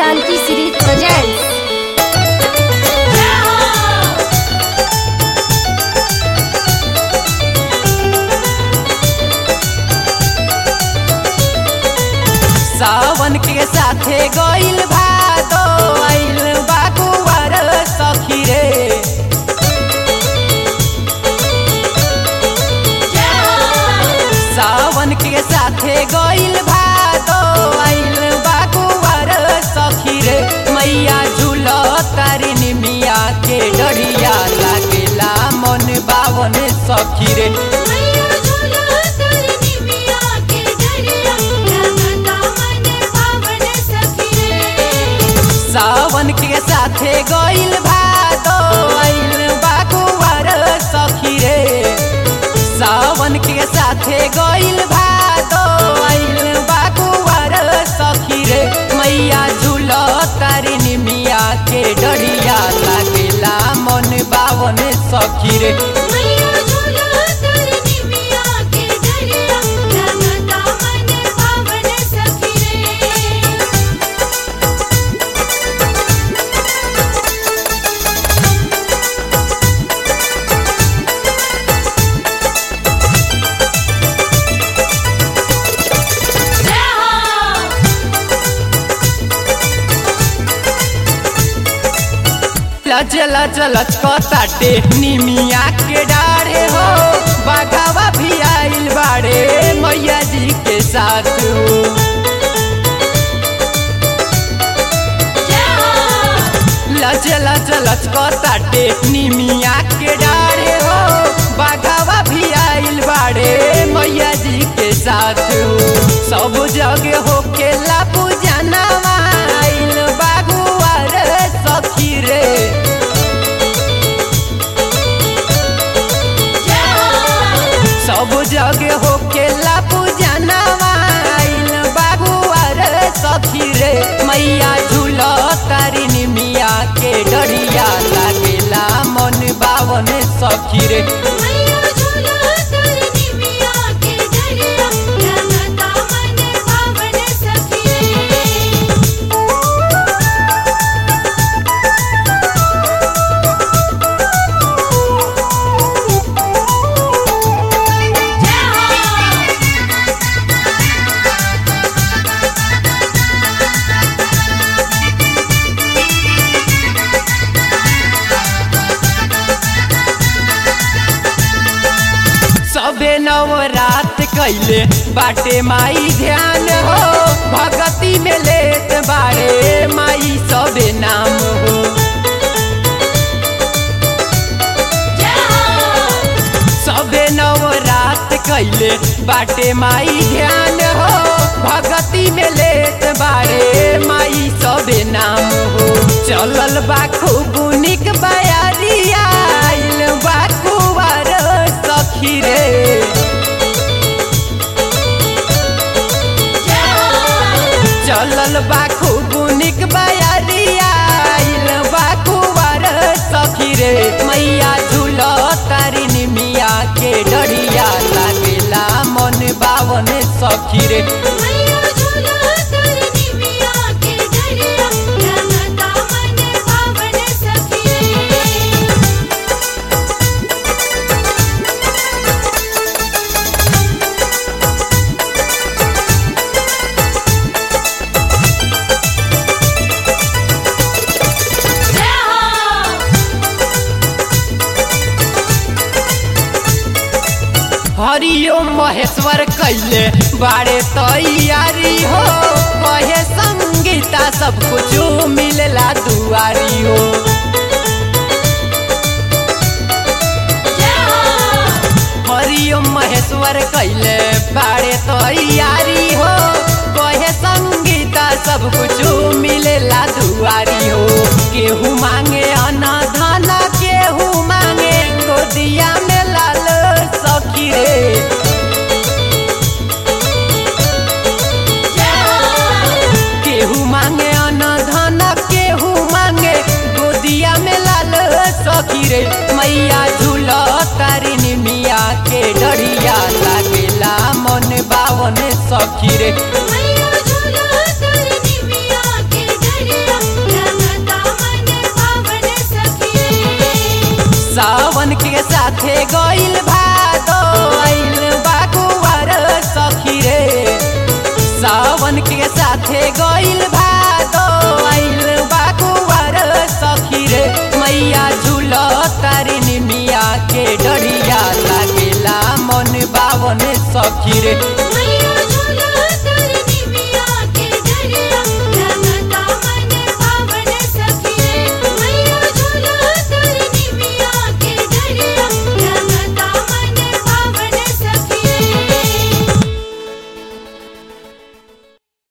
Kranti series presents. सावन के साथे गइल भादो आइल बाकुवर सखी रे सावन के साथे गइल भादो आइल बाकुवर सखी रे मैया झूल तारिनी मिया के डरिया लागेला मन बावन सखी रे मैया झूला तारिनी मिया के डरिया लगता मन पावन सखी रे सावन के साथे गइल भादो आइल बाकुवर सखी रे सावन के साथे गइल भादो आइल बाकुवर सखी रे मैया झूल तारिनी मिया के डरिया लागेला मन बावन सखी रे मैया झूला तारिनी मिया के डरिया लगता मन पावन सखी रे लच लच लच ताटे निमिया के डारे हो बाघावा भी आइल बाड़े मैया जी के साथ हो लच लच लच ताटे निमिया के डारे हो बाघावा भी आइल बाड़े मैया जी के साथ हो सब जगह हो के ला पूजनवा आइल बागुआ रे सखी रे सब जगह हो के ला पूजनवा आइल बागुआ रे सखी रे मैया झूल तारिनी मिया के डरिया लागेला मन बावन सखी रे मैया झूला तारिनी मिया के डरिया लगता मन पावन सखी रे सबे नवरात कैले बाटे माई ध्यान हो भगती में लेत बारे माई सबे नाम हो सबे नवरात कैले बाटे माई ध्यान हो भगती में लेत बारे माई सबे नाम हो चलल बा खूब निक बयारिया आइल बा कुवार सखी रे चलल बा खूब निक बयारिया आइल बा कुवार सखी रे मैया झूल तारिनी मिया के डरिया लागेला मन बावन सखी रे मैया झूला तारिनी मिया के डरिया लगता मन पावन सखी रे हरिओम महेश्वर कैले बारे तैयारी हो कहे संगीता सब कुछ मिलला दुआरी हो हरिओम महेश्वर कैले बारे तैयारी हो कहे संगीता सब कुछ मिलेला दुआरी हो केहू मांगे अना धना केहू मांगे गोदिया में लाल सखी रे केहू मांगे अन धन केहू मांगे गोदिया में लाल सखी रे मैया झूल तारिनी मिया के डरिया लागेला मन बावन सखी रे मैया झूला तारिनी मिया के डरिया सावन के साथे गइल भादो आइल बाकुआर सखी रे सावन के साथे गइल भादो आइल बाकुआर सखी रे मैया झूल तारिन मिया के डरिया लागेला मन बावन सखी रे मैया